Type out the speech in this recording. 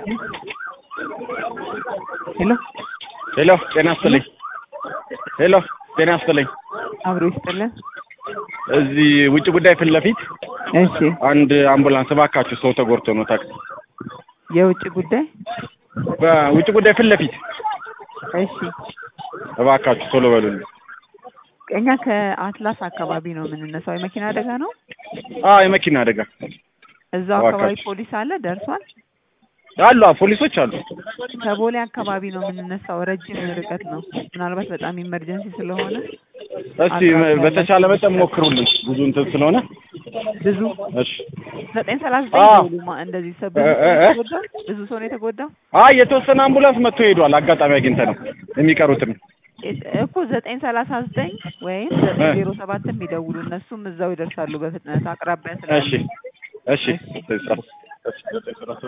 ሄሎ ሄሎ ጤና ይስጥልኝ። ሄሎ ጤና ይስጥልኝ። አብሮ ይስጥልን። እዚህ ውጭ ጉዳይ ፊት ለፊት እሺ አንድ አምቡላንስ እባካችሁ ሰው ተጎድቶ ነው ታክሲ የውጭ ጉዳይ በውጭ ጉዳይ ፊት ለፊት እሺ እባካችሁ ቶሎ በሉልኝ። እኛ ከአትላስ አካባቢ ነው የምንነሳው። የመኪና አደጋ ነው። አዎ የመኪና አደጋ እዛው አካባቢ እባካችሁ። ፖሊስ አለ ደርሷል። አሉ አዎ፣ ፖሊሶች አሉ። ከቦሌ አካባቢ ነው የምንነሳው። ረጅም ርቀት ነው። ምናልባት በጣም ኢመርጀንሲ ስለሆነ እስቲ በተቻለ መጠን ሞክሩልን ብዙ እንትን ስለሆነ ብዙ እሺ። ዘጠኝ ሰላሳ ዘጠኝ አዎ። ደውሉ። ማ- እንደዚህ ሰው ብዙ እ- ሰው እ- እ? የተጎዳው ብዙ ሰው ነው የተጎዳው አይ የተወሰነ አምቡላንስ መጥቶ ሄዷል። አጋጣሚ አግኝተ ነው የሚቀሩትን እ- እኮ ዘጠኝ ሰላሳ ዘጠኝ ወይም ዘጠኝ ዜሮ ሰባትም ይደውሉ። እነሱም እዛው ይደርሳሉ በፍጥነት አቅራቢያ ስላሉ። እሺ እሺ